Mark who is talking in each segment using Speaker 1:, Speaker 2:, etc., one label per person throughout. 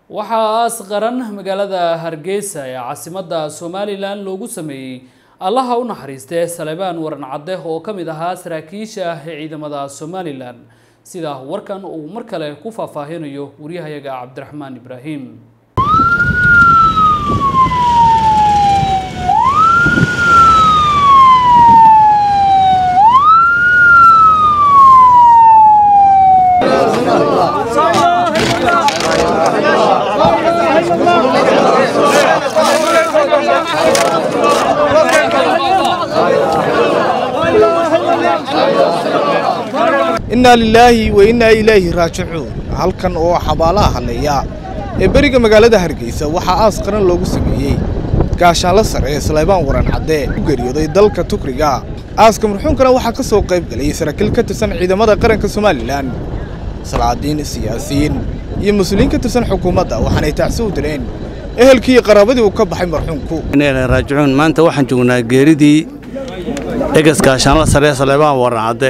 Speaker 1: waxaa aas qaran magaalada hargeysa ee caasimadda somalilan loogu sameeyey allaha u naxariistee salebaan waran cadde oo ka mid ahaa saraakiisha ah ee ciidamada somalilan sida warkan uu mar kale ku faahfaahinayo waryahayaga cabdiraxmaan ibraahim
Speaker 2: innaa lilaahi wa innaa ilaahi raajicuun halkan oo xabaalaha halleeya ee beriga magaalada hargeysa waxaa aas qaran loogu sameeyey gaashaanla sare ee saleybaan waran cadde u geeriyooday dalka tukriga aaska marxuunkana waxaa ka soo qayb galayay saraakiil ka tirsan ciidamada qaranka somalilan salaadiin siyaasiyiin iyo mas-uuliyiin ka tirsan xukuumadda waxaanay tacsi u dileen ehelkii iyo qaraabadii uu ka baxay marxuumku
Speaker 3: raajicuun maanta waxaan joognaa geeridii egas gaashaanla sare ee saleybaan waran cadde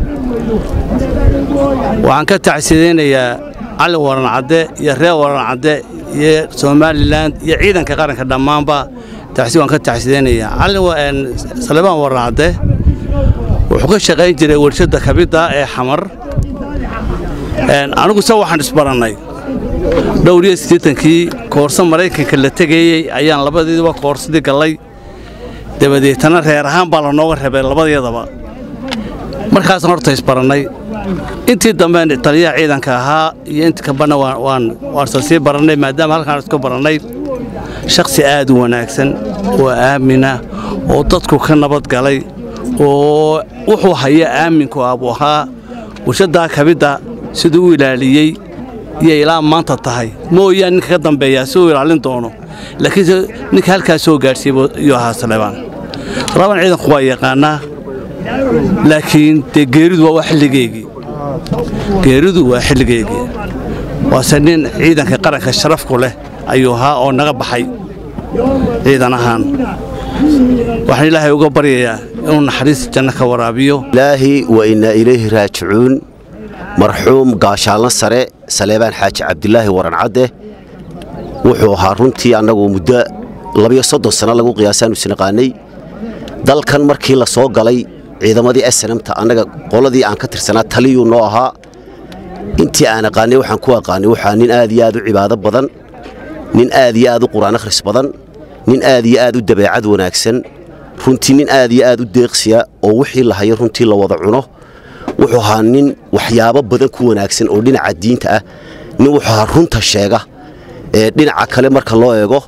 Speaker 3: waxaan ka tacsidaynayaa cali waran cadde iyo reer waran cadde iyo somalilan iyo ciidanka qaranka dhammaanba tacsi waan ka tacsidaynayaa cali salebaan waran cadde wuxuu ka shaqayn jiray warshadda kabidda ee xamar anigu se waxaan isbarannay dhowr iyo siddeetankii koorso maraykanka la tegayey ayaan labadiiba koorsadii gallay dabadeetana reer ahaan baa lanooga reebay labadyadaba markaasaan horta isbarannay intii dambe taliyaha ciidanka ahaa iyo inta kabana waansan sii barannay maadaama halkaan isku barannay shakhsi aad u wanaagsan oo aamina oo dadku ka nabad galay oo wuxuu haya aaminku ah buu ahaa warshaddaa kabidda siduu u ilaaliyey iyo ilaa maanta tahay mooyaan ninka ka dambeeyaa si uu ilaalin doono laakiinse ninka halkaas soo gaadhsiiy iyuu ahaa saleebaan saleebaan ciidanku waa yaqaannaa laakiin dee geeridu waa xilligeygii geeridu waa xilligeygii waase nin ciidanka qaranka sharafku leh ayuu ahaa oo naga baxay ciidan ahaan waxaan ilaahay uga baryayaa inuu naxariista janno ka waraabiyo
Speaker 4: ilaahi wa innaa ilayhi raajicuun marxuum gaashaalna sare saleebaan xaaji cabdilaahi waran cadde wuxuu ahaa runtii annagu muddo labiyo soddon sanno lagu qiyaasaanu isnaqaanay dalkan markii la soo galay ciidamadii asnamta annaga qoladii aan ka tirsanaa taliyuu noo ahaa intii aan aqaanay waxaan ku aqaanay waxaa nin aad iyo aad u cibaado badan nin aad iyo aad u qur'aan akhris badan nin aad iyo aad u dabeecad wanaagsan runtii nin aad iyo aad u deeqsiya oo wixii la hayo runtii la wada cuno wuxuu ahaa nin waxyaabo badan ku wanaagsan oo dhinaca diinta ah nin wuxuu ahaa runta sheega dhinaca kale marka loo eego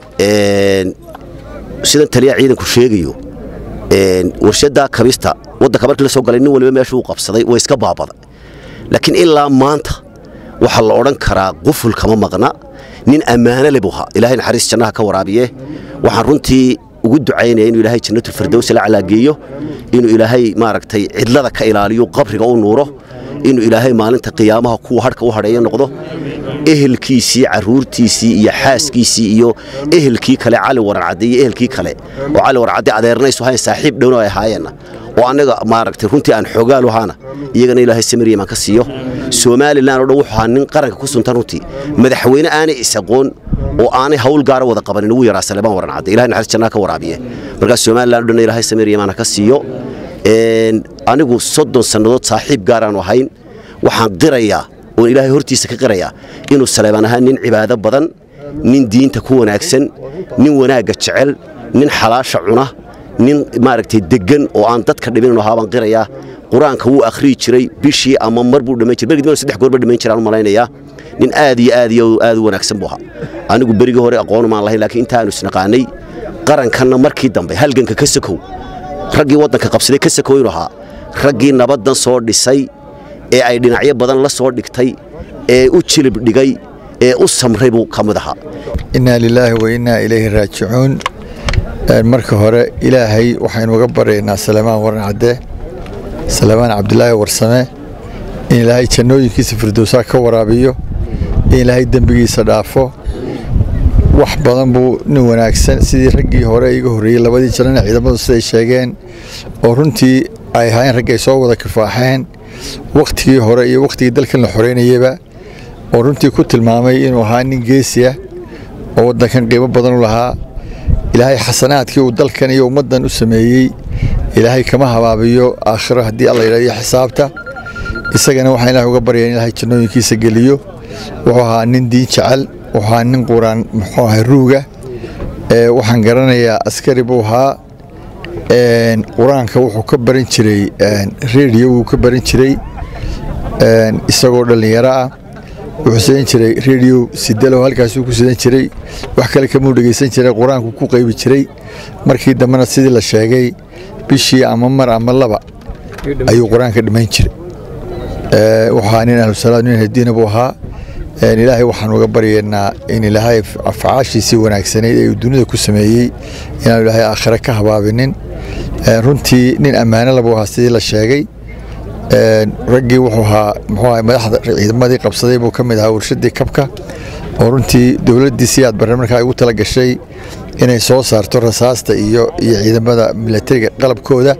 Speaker 4: sidan taliyaha ciidanku sheegayo warshadda kabista waddanka markii la soo galay nin waliba meeshuu u qabsaday way iska baabada laakiin ilaa maanta waxaa la odhan karaa quful kama maqna nin ammaano le buu ahaa ilaahay naxariis jannaha ka waraabiye waxaan runtii ugu ducaynaya inuu ilaahay jannatulfirdows la calaageeyo inuu ilaahay maaragtay cidlada ka ilaaliyo qabriga u nuuro inuu ilaahay maalinta qiyaamaha kuwa hadhka u hadheeya noqdo ehelkiisii carruurtiisii iyo xaaskiisii iyo ehelkii kale cali waran cadde iyo ehelkii kale oo cali waran cadde adeernaysu hayn saaxiib dhowna ay ahaayeenna oo annaga maaragtay runtii aan xogaalu ahaana iyagana ilaahay samariyam aan ka siiyo somalilan oo dhan wuxuu ahaa nin qaranka ku suntan runtii madaxweyne aanay is-aqoon oo aanay hawl gaara wada qabanin ugu yaraa salebaan waran cadde ilahay naxariis jannaha ka waraabiye markaas somalilan o dhan ilaahay samariyam aan ka siiyo anigu soddon sannadood saaxiib gaaraanu ahayn waxaan qirayaa oon ilaahay hortiisa ka qirayaa inuu saleebaan ahaa nin cibaado badan nin diinta ku wanaagsan nin wanaagga jecel nin xalaasha cuna nin maaragtay deggan oo aan dadka dhibin ahaa baan qirayaa qur-aanka wuu akhriyi jiray bishii ama mar buu dhammayn jiray bergii saddex goor ba dhammayn jiraan u malaynayaa nin aad iyo aad iyo aad u wanaagsan buu ahaa anigu berigii hore aqoon maan lahayn laakiin intaanu isnaqaanay qarankanna markii dambe halganka ka sokow raggii waddanka qabsaday ka sakow inuu ahaa raggii nabaddan soo dhisay ee ay dhinacyo badan la soo dhigtay ee u jilib dhigay ee u samray buu ka mid ahaa
Speaker 5: innaa lilaahi wa innaa ilayhi raajicuun marka hore ilaahay waxaynu uga baryaynaa salemaan waran cadde salemaan cabdilaahi warsame in ilaahay jannooyinkiisa firdowsaa ka waraabiyo in ilaahay dembigiisa dhaafo wax badan buu nin wanaagsan sidii raggii hore iga horreeyey labadii janana ciidamadu siday sheegeen oo runtii ay ahaayeen rag ay soo wada kifaaxeen wakhtigii hore iyo wakhtigii dalkan la xoreynayaba oo runtii ku tilmaamay inuu ahaa nin geesi ah oo waddankan qiimo badan u lahaa ilaahay xasanaadkii uu dalkan iyo ummaddan u sameeyey ilaahay kama habaabiyo aakhiro haddii alla yidhahdo iyo xisaabta isagana waxaan ilahay uga baryaa in ilaahay jannooyinkiisa geliyo wuxuu ahaa nin diin jecel wuxuu ahaa nin quraan muxuu ahay ruuga waxaan garanayaa askari buu ahaa qur-aanka wuxuu ka baran jiray rediyo wuu ka baran jiray isagoo dhallinyaro ah wuxuu sidan jiray rediyo sidalo halkaasuu ku sidan jiray wax kale kamuu dhegaysan jiray qur-aanku ku qaybi jiray markii dambena sidii la sheegay bishii ama mar ama laba ayuu qur-aanka dhammayn jiray waxaa nin ahlusalaad nin hadiina buu ahaa ilaahay waxaan uga baryaynaa in ilaahay afcaashiisii wanaagsanayd ee uu dunida ku sameeyey inaanu ilaahay aakhire ka habaabinin runtii nin ammaano labuu ahaa sidii la sheegay raggii wuxuu ahaa muxuu ahaa madaxda ciidamadii qabsaday buu ka mid ahaa warshadii kabka oo runtii dowladdii si aad barre markaa ugu tala gashay inay soo saarto rasaasta iyo iyo ciidamada milatariga qalabkooda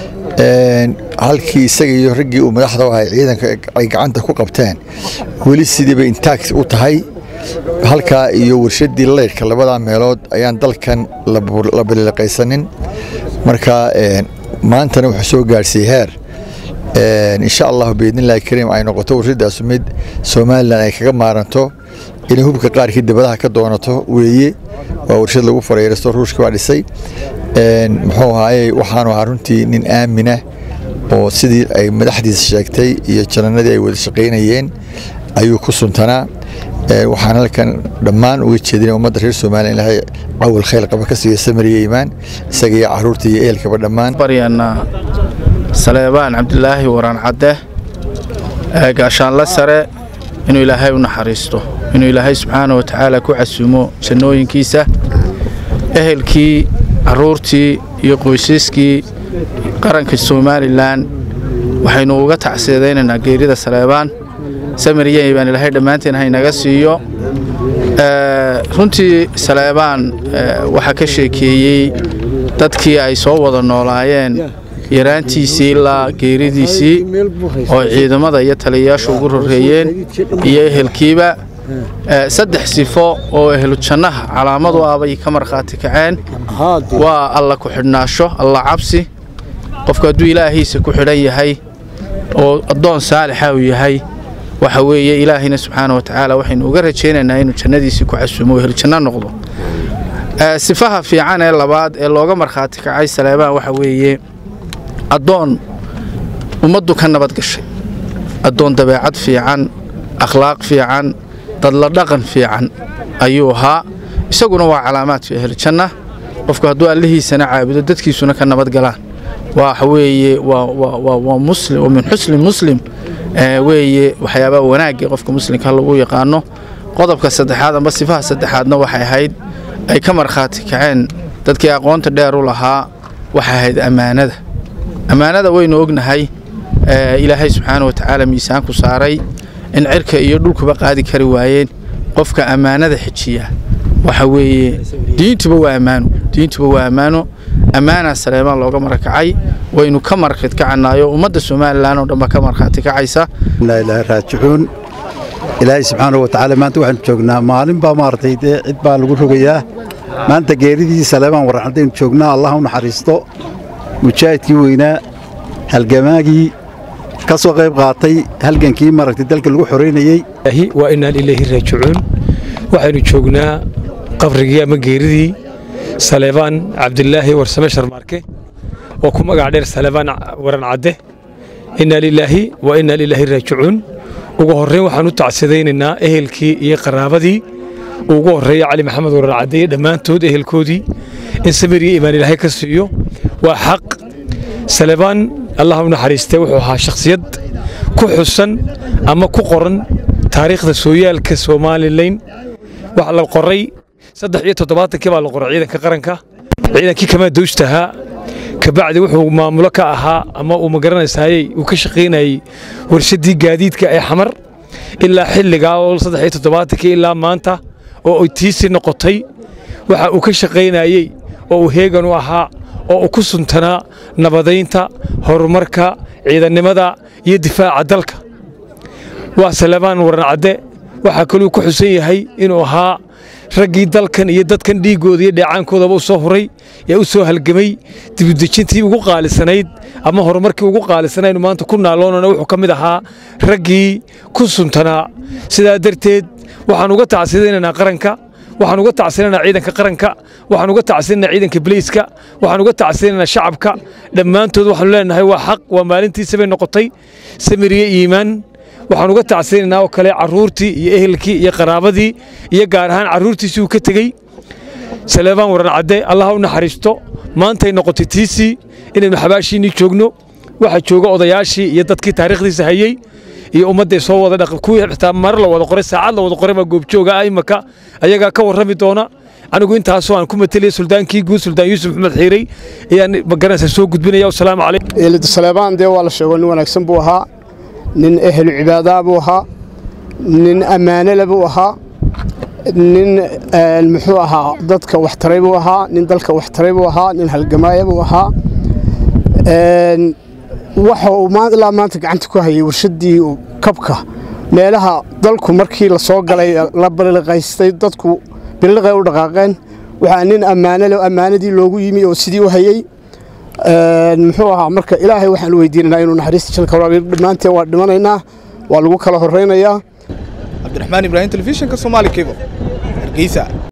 Speaker 5: halkii isaga iyo raggii uu madaxda u ahay ciidanka ay gacanta ku qabteen weli sidiiba intaag u tahay halkaa iyo warshadii leyrhka labadaa meelood ayaan dalkan la biliqaysanin marka maantana wuxuu soo gaarsiiyey heer insha allahu biidnillahi kariim ay noqoto warshadaasu mid somalilan ay kaga maaranto inay hubka qaarkii dibadaha ka doonato weeye waa warshad lagu farayrasto ruushka waa dhisay muxuu ahaaye waxaanu ahaa runtii nin aamina oo sidii ay madaxdiisa sheegtay iyo jananadii ay wada shaqaynayeen ayuu ku suntanaa waxaan halkan dhammaan uga jeedina ummadda reer somaliya ilaahay cawal khayr qaba ka siiya samariya iimaan isaga iyo caruurta iyo ehelkaba dhammaan
Speaker 6: baryanaa saleebaan cabdilaahi waraan cadde gaashaanla sare inuu ilaahay u naxariisto inuu ilaahay subxaana wa tacaala ku casuumo jannooyinkiisa ehelkii carruurtii iyo qoysaskii qaranka somalilan waxaynu uga tacsiidaynaynaa geerida saleebaan samariyey baan ilaahay dhammaanteen haynaga siiyo runtii saleebaan waxaa ka sheekeeyey dadkii ay soo wada noolaayeen yaraantiisii ilaa geeridiisii oo ciidamada iyo taliyayaashu ugu horreeyeen iyo ehelkiiba saddex sifo oo ehlu jannaha calaamadu ah bay ka markhaati kaceen waa alla ku xidhnaasho alla cabsi qofku hadduu ilaahiisa ku xidhan yahay oo addoon saalixa uu yahay waxa weeye ilaahayna subxaana wa tacaala waxaynu uga rajaynaynaa inuu jannadiisii ku casuumo oo ehlujanno noqdo sifaha fiican ee labaad ee looga markhaati kacay saleebaan waxa weeye addoon ummaddu ka nabad gashay addoon dabeecad fiican akhlaaq fiican dadla dhaqan fiican ayuu ahaa isaguna waa calaamaadka eheljanna qofku hadduu allihiisana caabudo dadkiisuna ka nabad galaan waxa weeye waa muslim oo min xusni muslim weeye waxyaabaha wanaagga qofka muslimka lagu yaqaano qodobka saddexaad amba sifaha saddexaadna waxay ahayd ay ka markhaati kaceen dadkii aqoonta dheer u lahaa waxay ahayd ammaanada ammaanada waynu ognahay ilaahay subxaana wa tacaala miisaanku saaray in cirka iyo dhulkuba qaadi kari waayeen qofka ammaanada xejiya waxa weeye diintuba waa ammaano diintuba waa ammaano ammaanaa saleemaan looga marakacay waynu ka markhaati kacanayo ummadda somalilan oo dhanba ka markhaati kacaysa
Speaker 7: ilaahi raajicuun ilaahay subxaanahu wa tacaala maanta waxaanu joognaa maalin baa maaragtay dee cid baa lagu rogayaa maanta geeridii saleebaan warran haddaynu joognaa allah u naxariisto mujaahidkii weynaa halgamaagii ka soo qayb qaatay halgankii maaragtay dalka lagu xoraynayey
Speaker 8: waa inaan ilaahi raajicuun waxaynu joognaa qabrigii ama geeridii saleebaan cabdilaahi warsame sharmaarke oo ku magac dheer saleebaan waran cadde innaa lilaahi wa innaa lilaahi raajicuun ugu horrayn waxaan u tacsidaynaynaa ehelkii iyo qaraabadii ugu horreeya cali maxamed waran cadde iyo dhammaantood ehelkoodii in samiriya imaan ilaahay ka siiyo waa xaq saleebaan allah u naxariistee wuxuu ahaa shakhsiyad ku xusan ama ku qoran taariikhda sooyaalka somalilan waxa la qoray saddex iyo toddobaatankii baa la qoray ciidanka qaranka ciidankii kamaa dowstahaa kabacdi wuxuu maamulo ka ahaa ama uu magaranaysaayey uu ka shaqaynayey warshaddii gaadiidka ee xamar ilaa xilligaa oo saddex iyo toddobaatankii ilaa maanta oo ay tiisi noqotay waxa uu ka shaqaynayey oo uu heegan u ahaa oo uu ku suntanaa nabadaynta horumarka ciidannimada iyo difaaca dalka waa salebaan waran cadde waxaa kaluu ku xusan yahay inuu ahaa raggii dalkan iyo dadkan dhiiggooda iyo dheecaankoodaba u soo huray ee u soo halgamay dibudejintii ugu qaalisanayd ama horumarkii ugu qaalisanaynu maanta ku naaloonana wuxuu ka mid ahaa raggii ku suntanaa sidaa darteed waxaan uga tacsiyadaynaynaa qaranka waxaan uga tacsiyanaynaa ciidanka qaranka waxaan uga tacsiyanaynaa ciidanka biliiska waxaan uga tacsiyanaynaa shacabka dhammaantood waxaanu leenahay waa xaq waa maalintiisa bay noqotay samiriye iimaan waxaan uga tacsiyanaynaa oo kale carruurtii iyo ehelkii iyo qaraabadii iyo gaar ahaan carruurtiisii uu ka tegey saleebaan waran cadde allaha u naxariisto maantay noqotay tiisii inaynu xabaashiinnii joogno waxaa jooga odayaashii iyo dadkii taariikhdiisa hayey iyo ummadday soo wada dhaq kuwii xitaa mar la wada qoray saacad la wada qoray baa goobjooga ah imaka ayagaa ka warrami doona anigu intaasoo aan ku mateliyay suldaankii guud suldaan yuusuf maxmed xiirey ayaan magaranaysa soo gudbinaya wasalaamu calaykum
Speaker 9: saleebaan dee waa la sheego nin wanaagsan buu ahaa nin ehlu cibaadaa buu ahaa nin ammaanele buu ahaa nin muxuu ahaa dadka waxtaray buu ahaa nin dalka waxtaray buu ahaa nin halgamaaya buu ahaa waxa uu ilaa maanta gacanta ku hayay warshaddii kabka meelaha dalku markii la soo galay la balliqaystay dadku billiqay u dhaqaaqeen waxaa nin ammaanele ammaanadii loogu yimi oo sidii u hayey muxuu ahaa marka ilaahay waxaan weydiinaynaa inuu naxariista jalka waraabiyo dhammaanteen waa dhimanaynaa waa lagu kala horraynayaa
Speaker 2: cabdiraxmaan ibraahim telefishinka soomaali cable hargeysa